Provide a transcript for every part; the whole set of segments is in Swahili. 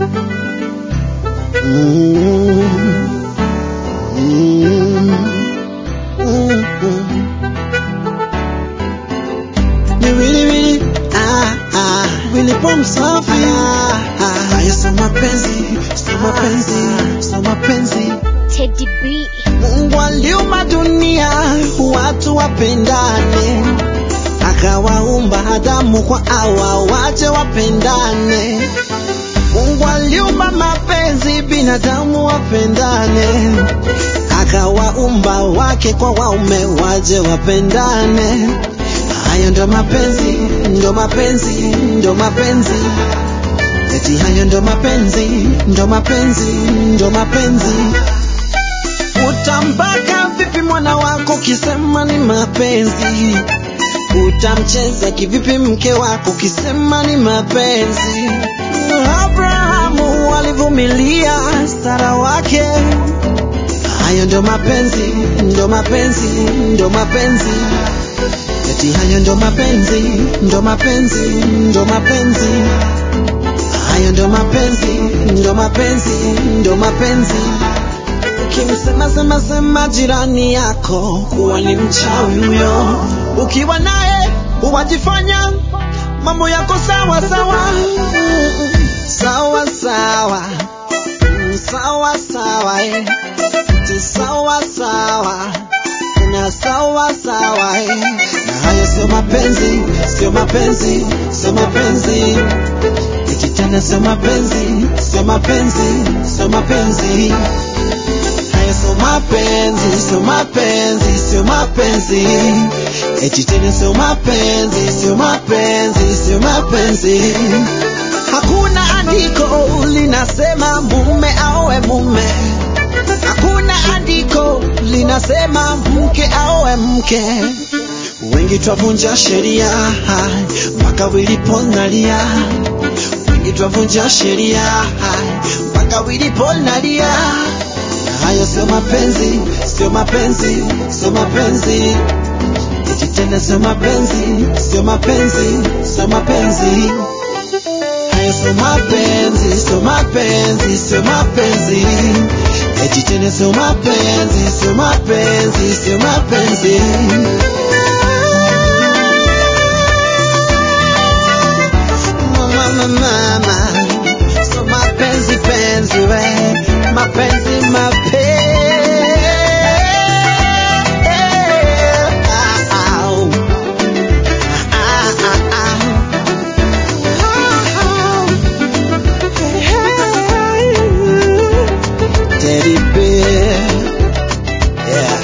Mm. Mm. Mm. Ni wili wili, ah, ah, wili pom safi. Ah, ah. Haya sio mapenzi, sio mapenzi, sio mapenzi. Teddy B. Mungu aliumba dunia watu wapendane, akawaumba Adamu kwa Hawa waje wapendane. Mungu aliumba mapenzi binadamu wapendane, akawaumba wake kwa waume waje wapendane. Hayo ndo mapenzi, ndo mapenzi, ndo mapenzi. Eti hayo ndo mapenzi, ndo mapenzi, ndo mapenzi. Utambaka vipi mwana wako kisema ni mapenzi? Utamcheza kivipi mke wako kisema ni mapenzi? Abrahamu alivumilia Sara wake. Hayo ndo mapenzi, ndo mapenzi, ndo mapenzi. Eti hayo ndo mapenzi, ndo mapenzi, ndo mapenzi. Hayo ndo mapenzi, ndo mapenzi, ndo mapenzi. Ukimsema sema sema jirani yako kuwa ni mchawi huyo, ukiwa naye uwajifanya mambo yako sawa sawa sawa sawa Mm, sawa sawa eh. Ti sawa sawa na sawa sawa eh. na hayo sio mapenzi, sio mapenzi, sio mapenzi eti tena sio mapenzi, sio mapenzi, sio mapenzi Haya sio mapenzi, sio mapenzi, sio mapenzi. Eti tena sio mapenzi, sio mapenzi, sio mapenzi. Hakuna andiko linasema mume aoe mume. Hakuna andiko linasema mke aoe mke. Wengi twavunja sheria mpaka wiliponalia. Wengi twavunja sheria mpaka wiliponalia na hayo sio mapenzi, sio mapenzi, sio mapenzi. Eti tena sio mapenzi, sio mapenzi, sio mapenzi. Hayo sio mapenzi, sio mapenzi, sio mapenzi. Eti tena sio mapenzi, sio mapenzi, sio mapenzi. Mama, mama, mama. Sio mapenzi, penzi, we. Mapenzi, mapenzi. Ah, ah. Ah, ah, ah. Teddy bear. Yeah.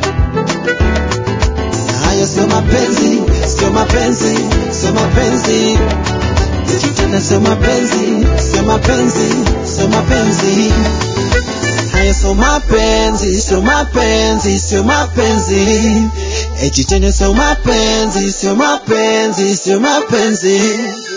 Na hayo sio mapenzi, sio mapenzi, sio mapenzi. Eti tena sio mapenzi, sio mapenzi, sio mapenzi. Hayo sio mapenzi, sio mapenzi, sio mapenzi. Eti tena sio mapenzi, sio mapenzi, sio mapenzi.